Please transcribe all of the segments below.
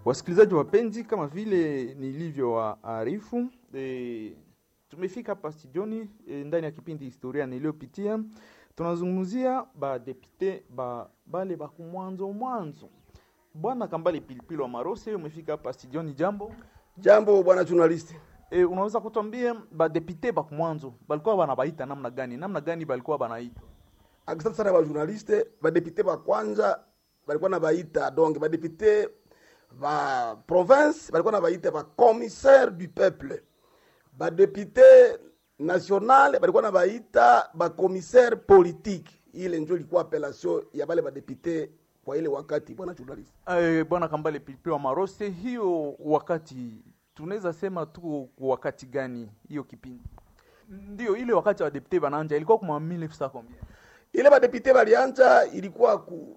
Wasikilizaji wapenzi, kama vile nilivyowaarifu e, tumefika hapa studioni e, ndani ya kipindi historia niliyopitia, tunazungumzia badepute ba bale bakumwanzo mwanzo. Bwana Kambale Pilipili wa Marose, umefika hapa studioni, jambo Jambo bwana journalist. e, unaweza kutuambia badepute bakumwanzo balikuwa banabaita namna gani? Namna gani balikuwa banaita? Asante sana ba journaliste, ba député ba kwanza balikuwa na baita donc ba député ba province balikuwa na baita ba commissaire du peuple. Ba député national balikuwa na baita ba commissaire politique. Ile ndio ilikuwa appellation ya bale ba député kwa ile wakati bwana journalist. Eh, Bwana Kambale Pilipili wa Marose, hiyo wakati tunaweza sema tu kwa wakati gani hiyo kipindi? Ndio ile wakati wa depute bananja ilikuwa kuma 1900 combien? Ile ba député balianza ilikuwa ku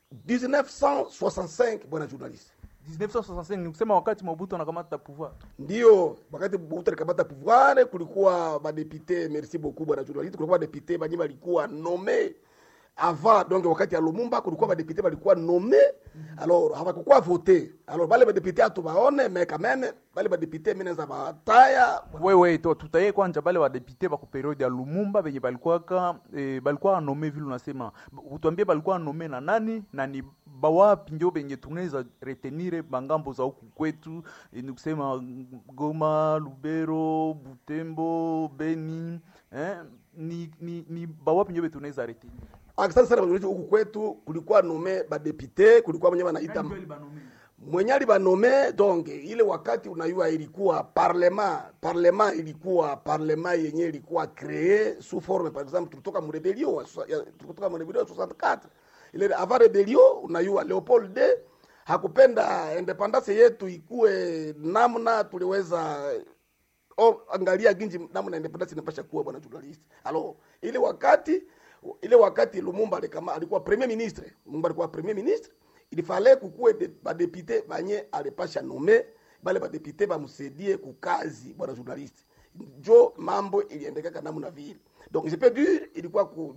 1965 bwana journalist. 1965 ni kusema wakati Mobutu anakamata pouvoir. ndio wakati Mobutu alikamata pouvoir, kulikuwa badepute, merci beaucoup bwana journaliste, kulikuwa badepute banye balikuwa nomme avant donc wakati ya Lumumba kulikuwa badepute balikuwa nomme alors hawakukuwa vote alors bale badepute atubaone mais quand même bale badepute mimi naweza bataya Wewe to tutaye kwanja bale wa depute ba ku periode ya Lumumba benye balikuwa ka eh, balikuwa nome vile unasema. Utuambie balikuwa nome na nani na ni bawapi ndio benye tunaweza retenire bangambo za huku kwetu eh, ni kusema Goma, Lubero, Butembo, Beni eh, ni, ni, ni bawapi ndio tunaweza retenire. Asante sana bwana huku kwetu kulikuwa nomme badepute, kulikuwa mwenye wanaita mwenye alibanome donc ile wakati unayua ilikuwa parlement parlement ilikuwa parlement yenye ilikuwa cree sous forme par exemple tulitoka mu rebellion wa so- ya- tulitoka mu rebellion ya 64 ile avant rebellion unayua Leopold de hakupenda independence yetu ikuwe namna tuliweza oh, angalia ginji namna independence inapasha kuwa bwana journalist alors ile wakati ile wakati Lumumba alikama alikuwa premier ministre Lumumba alikuwa premier ministre il fallait kukuwe de, badepute banye alipasha nome bale badepute bamsaidie kukazi bwana journalist njo mambo iliendekaka namna vile donc je peux dire ilikuwa ku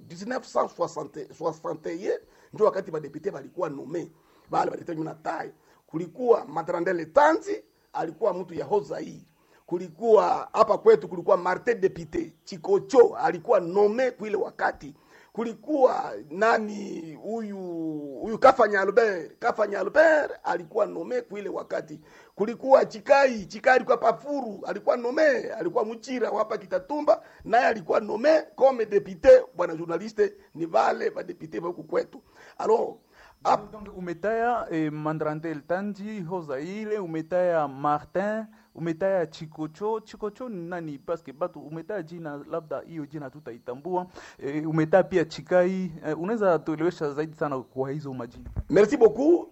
1961 njo wakati badepute balikuwa nome bale badepute na tai kulikuwa Matrandele Tanzi alikuwa mtu ya Hozaire kulikuwa hapa kwetu kulikuwa Martin Depute Chikocho alikuwa nome kuile wakati kulikuwa nani huyu huyu Kafanya Albert Kafanya Albert alikuwa nome kuile wakati kulikuwa Chikai Chikai alikuwa Pafuru alikuwa nome alikuwa Muchira hapa Kitatumba naye alikuwa nome comme député bwana journaliste ni vale ba député ba huku kwetu alors hap- Donc umetaya eh, Mandrandel Tanji Hozaile, umetaya Martin, umetaya Chikocho. Chikocho ni nani? Paske batu umetaya jina, labda hiyo jina tutaitambua. Eh, umetaya pia Chikai. Eh, unaweza tuelewesha zaidi sana kwa hizo majina? Merci beaucoup.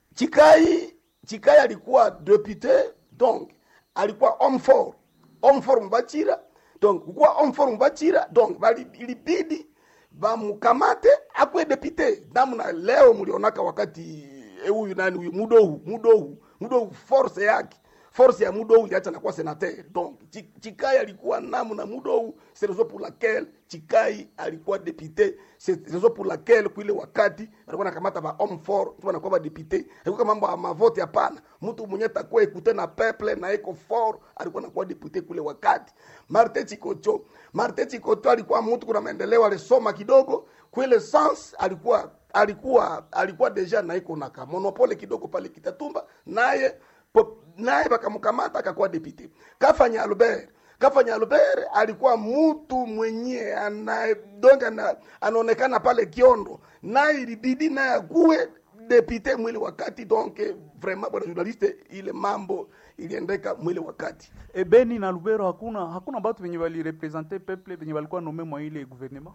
Chikai, Chikai alikuwa député, donc alikuwa homme fort. Homme fort Mbachira. Donc kukuwa homme fort Mbachira, donc bali ilibidi bamukamate akwe député. Namna leo mlionaka wakati eh, huyu nani huyu Mudohu, Mudohu, Mudohu force yake force ya Mudohu iliacha nakuwa senateur. Donc Chi- Chikai alikuwa namna Mudohu, c'est raison pour laquelle Chikai alikuwa député. C'est raison pour laquelle kuile wakati alikuwa nakamata ba homme fort, tu anakuwa ba député. Alikuwa mambo ya mavote hapana. Mtu mwenye takuwa ekute na peuple na eko fort, alikuwa nakuwa député kule wakati. Martin Chikocho, Martin Chikocho alikuwa mtu kuna maendeleo alisoma kidogo, kuile sans alikuwa alikuwa alikuwa deja na iko na monopole kidogo pale Kitatumba, naye po- naye bakamkamata akakuwa deputy. Kafanya Albert Kafanya Albert alikuwa mtu mwenye ana donc ana, anaonekana pale Kiondo, naye ilibidi naye akuwe deputy mwili wakati donc vraiment bwana journaliste, ile mambo iliendeka mwili wakati E, Beni na Lubero hakuna hakuna batu benye balirepresente peuple benye balikuwa nome mwa ile gouvernement.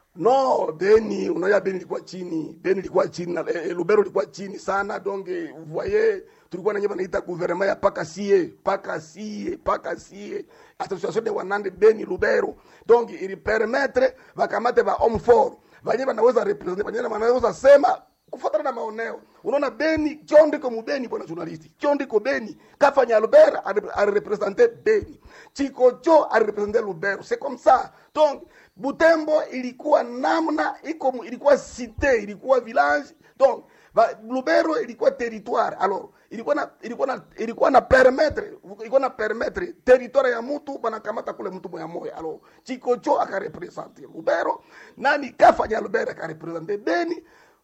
No, Beni, unajua Beni ilikuwa chini, Beni ilikuwa chini na eh, Lubero ilikuwa chini sana donc eh, vous voyez tulikuwa na nyema naita gouvernement ya paka sie, paka sie, paka sie. Association de wanande Beni Lubero. Donc ili permettre bakamate ba homme fort. Banye banaweza representer, banye banaweza sema kufuatana na maoneo. Unaona Beni, Kyondiko Mubeni bwana journalist. Kyondiko Beni, Kafanya Albert alirepresenter Beni. Chikocho alirepresenter Lubero. C'est comme ça. Donc Butembo ilikuwa namna iko ilikuwa cité, ilikuwa village. Donc ba, lubero ilikuwa territoire alors ilikuwa na ilikuwa na ilikuwa na permettre ilikuwa na permettre territoire ya mtu banakamata kule mtu moya moya alors chikocho akarepresente lubero nani kafanya lubero akarepresente beni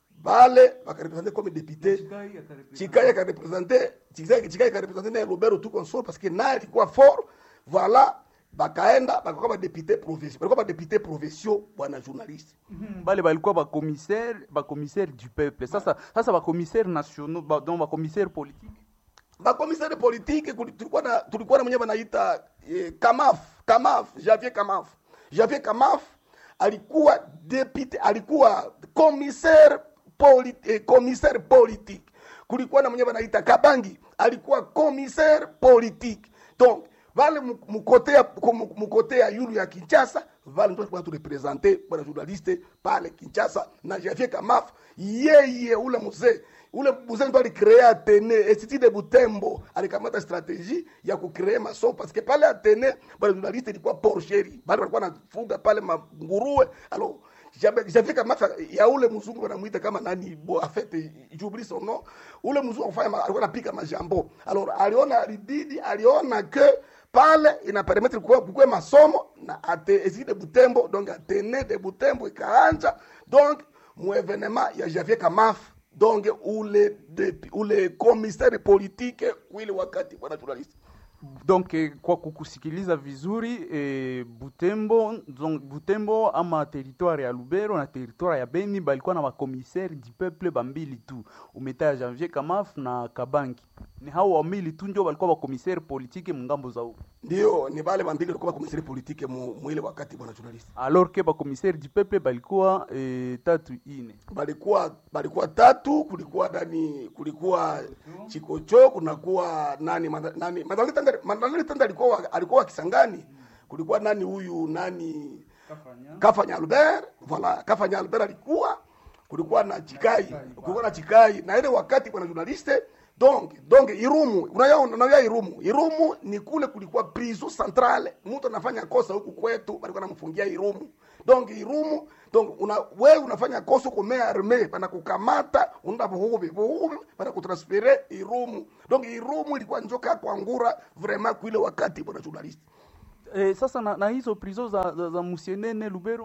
bale bakarepresente comme député chikai akarepresente chikai chikai akarepresente na lubero tout consort parce que naye alikuwa fort voilà bakaenda bakakuwa badepute provinci balikuwa badepute provinciaux bwana journaliste Mhm, bale balikuwa bakomissaire bakomissaire du peuple sasa sasa bakomissaire nationaux ba, donc bakomissaire politique bakomisari politike kuli- tulikuwa na tulikuwa na mwenye banaita eh, kamaf kamaf javier kamaf javier kamaf alikuwa depute alikuwa commissaire poli, eh, commissaire politique kulikuwa na mwenye banaita kabangi alikuwa commissaire politique donc vale mu- mukote ya mu- mukote ya yulu ya kinshasa vale ndo tulikuwa turepresente bwana journaliste pale kinshasa na javier kamaf yeye ule mzee ule mzee ndo alicrea atene institut de butembo alikamata strategie ya kucree mason parce que pale atene bwana journaliste ilikuwa porcheri bale walikuwa nafuga pale manguruwe alors Jabe- Javier Kamata ya ule mzungu wanamuita kama nani bo afete j'oublie son nom ule mzungu afanya ma- alikuwa anapika majambo alors aliona alibidi aliona que pale ina permettre kuwa kukwe masomo na ate esi de Butembo donc atene de Butembo ikaanja donc mu evenement ya Javier Kamaf donc ule de, ule commissaire politique wile wakati bwana journaliste donc eh, kwa kukusikiliza vizuri eh, butembo donc butembo ama territoire ya lubero na territoire ya beni balikuwa na bakomissaire du peuple bambili tu umeta ya janvier kamaf na kabangi ni hao wambili tu njo balikuwa bakomissaire politique mungambo za huko ndio ni bale bambili walikuwa commissaire politique mu, mu ile wakati bwana journaliste alors que bakomissaire du peuple balikuwa eh, tatu ine balikuwa balikuwa tatu kulikuwa nani kulikuwa chikocho kunakuwa nani Manda- nani Mandalori Tanda Mandalori Tanda alikuwa wa- alikuwa wa Kisangani kulikuwa nani huyu nani Kafanya Albert voilà Kafanya Albert alikuwa kulikuwa na Chikai kulikuwa na Chikai na ile wakati bwana journaliste donc donc Irumu unaya unaya Irumu Irumu ni kule kulikuwa prison centrale mtu anafanya kosa huku kwetu walikuwa namfungia Irumu donc Irumu donc una wewe unafanya kosa uko mea arme banakukamata unaenda buhubi buhubi banakutransfere Irumu donc Irumu ilikuwa njoka kwa ngura vraiment kuile wakati bwana journaliste eh, sasa na, na hizo prison za, za, za musienene lubero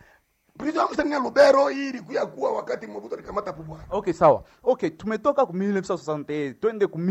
prison ya Msenia Lubero hii ilikuwa kuwa wakati Mobutu alikamata pouvoir ok sawa ok tumetoka ku 1961 twende ku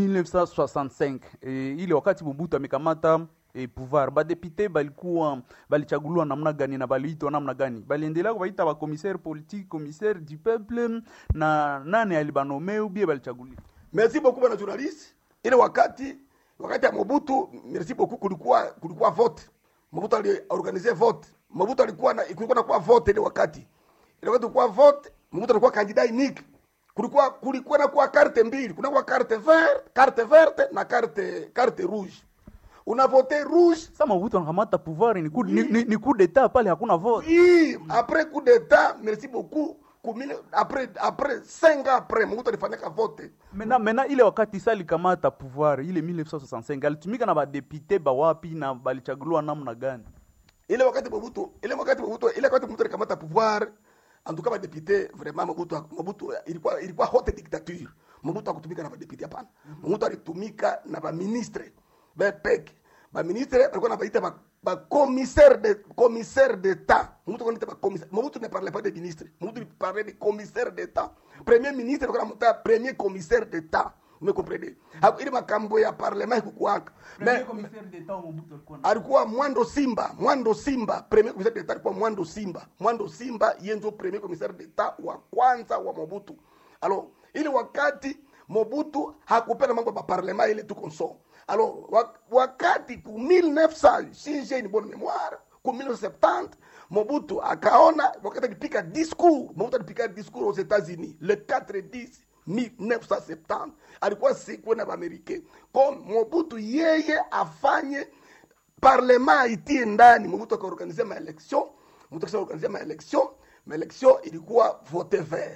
1965 e, ile wakati mobutu amekamata e, pouvoir badepute balikuwa balichaguliwa namna gani na baliitwa namna gani baliendelea kubaita bakomissaire politique commissaire du peuple na nani alibanome ubie balichaguliwa merci beaucoup bwana journaliste ile wakati wakati ya Mobutu merci beaucoup kulikuwa kulikuwa vote Mobutu aliorganize vote Mobutu alikuwa na kulikuwa na kwa vote ile wakati ile wakati kulikuwa vote Mobutu alikuwa candidat unique kulikuwa kulikuwa na kwa carte mbili kuna kwa carte verte carte verte na carte carte rouge una vote rouge sa mobutu anakamata pouvoir ni coup, ni, ni, ni coup d'etat pale hakuna vote Oui, après coup d'état, merci beaucoup. Kumile, après après 5 ans après, Mobutu alifanyaka vote. mena mena ile wakati sa alikamata pouvoir ile 1965 alitumika na badepute bawapi na balichaguliwa namna gani Ile wakati Mobutu, ile wakati Mobutu, ile wakati Mobutu alikamata pouvoir, en tout cas ba député vraiment Mobutu Mobutu ilikuwa ilikuwa haute dictature. Mobutu akutumika na ba député hapana. Mobutu alitumika na ba ministre. Ba pek. Ba ministre alikuwa anabaita ba ba commissaire de commissaire d'état. Mobutu anaita ba commissaire. Mobutu ne parlait pas de ministre. Mobutu parlait de commissaire d'état. Premier ministre alikuwa anamuita premier commissaire d'état. Vous comprenez? Hapo ile makambo ya parlement ikukuaka. Mais alikuwa Mwando Simba, Mwando Simba, premier commissaire d'etat alikuwa Mwando Simba. Mwando Simba yeye ndio premier commissaire d'etat wa kwanza wa Mobutu. Alors, ili wakati Mobutu hakupenda mambo ya parlement ile tu konso. Alors, wa- wakati ku 1900 si j'ai une bonne mémoire, ku 1970 Mobutu akaona wakati alipika discours, Mobutu alipika discours aux États-Unis le 4 10 1970 alikuwa siku na Amerika. Kwa Mobutu yeye afanye parlement itie ndani Mobutu akaorganize maelection Mobutu akaorganize maelection maelection ilikuwa vote vert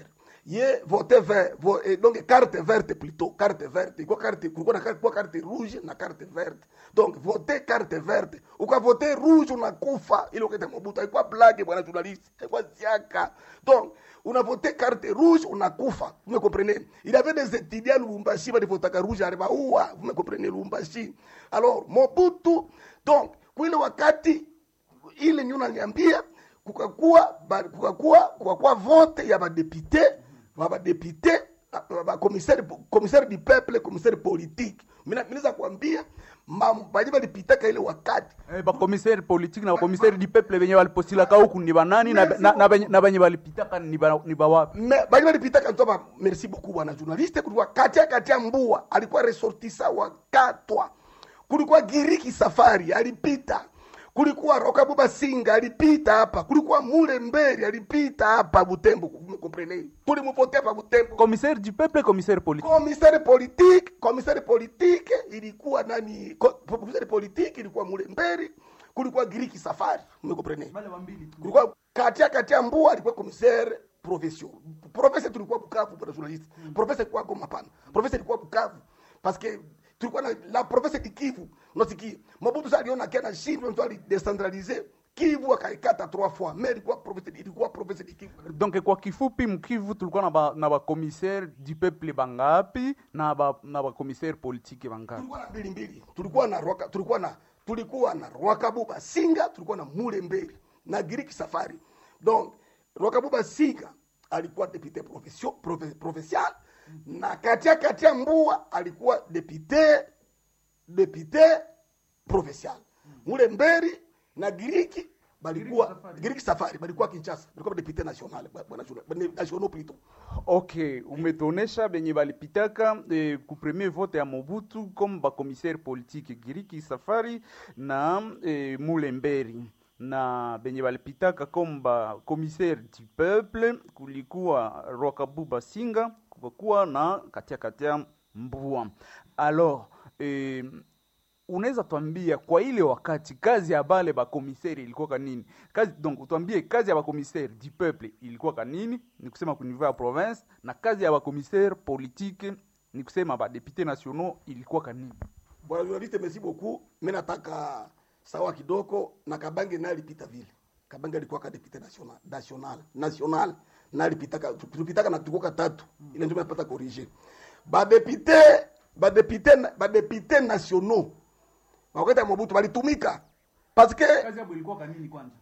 ye vote vert vo, eh, donc carte verte plutôt carte verte iko carte kulikuwa na carte, kulikuwa carte rouge na carte verte donc vote carte verte ukavote rouge unakufa ile ukete mobutu haikuwa blague bwana journaliste haikuwa ziaka donc unavote carte rouge unakufa vous me comprenez il y avait des étudiants Lubumbashi balivotaka rouge alibaua vous me comprenez Lubumbashi alors mobutu donc kwile wakati ile ndio unaniambia kukakuwa ba- kukakuwa kukakuwa vote ya badepute ba badepute commissaire commissaire du peuple commissaire politique mina minaweza kuambia mam- baje balipitaka ile wakati Eh, bakomisere politique na bakomisere du peuple benye balipostilaka huku ni banani na, na, na, benye- na benye balipitaka ni ba- ni bawapi Me- baje balipitaka ntoba merci beaucoup bwana journaliste kulikuwa katia katia mbua alikuwa resortisa wa katwa kulikuwa giriki safari alipita kulikuwa rokabuba singa alipita hapa kulikuwa mule mberi alipita hapa butembo comprene tulimuvotea pa butembo commissaire du peuple commissaire politique commissaire politique commissaire politique ilikuwa nani ko- commissaire politique ilikuwa mule mberi kulikuwa giriki safari umekomprene kulikuwa katia katia mbua alikuwa commissaire profession professeur tulikuwa bukavu bwana journaliste professeur ilikuwa goma pana professeur ilikuwa bukavu parce que tulikuwa na la professeur di Kivu unasikia Mobutu sasa aliona kana shindwe mtu alidecentraliser Kivu akaikata trois fois mais ilikuwa professeur ilikuwa professeur di Kivu donc kwa kifupi mkivu tulikuwa na ba, na bakomissaire du peuple bangapi na ba, na bakomissaire politique bangapi tulikuwa na mbili mbili tulikuwa na roka tulikuwa na tulikuwa na rwakabuba singa tulikuwa na mule mbeli na giriki safari donc rwakabuba singa alikuwa depute profession profe, provincial na katia katia mbua alikuwa depute depute provincial mule mberi na giriki balikuwa giriki safari balikuwa kinshasa balikuwa depute national bwana bwana national plutôt ok umetuonesha benye balipitaka eh, ku premier vote ya mobutu comme bakomissaire politique giriki safari na eh, mulemberi na benye balipitaka comme bakomissaire du peuple kulikuwa rwakabuba singa kukakuwa na katia katia mbua alors eh, unaweza twambia kwa ile wakati kazi ya bale bakomiseri ilikuwa kanini kazi donc utwambie kazi ya bakomiseri du peuple ilikuwa kanini ni kusema ku niveau ya province na kazi ya bakomiseri politique ni kusema badepute nationaux ilikuwa kanini bwana journaliste merci beaucoup mi nataka sawa kidogo na kabange naye alipita vile kabange alikuwa ka depute national national national na alipitaka tulipitaka na tukoka tatu ile ndio napata corriger badepute badepute badepute nationaux wakati ya Mobutu balitumika parce que kazi yabo ilikuwa kanini kwanza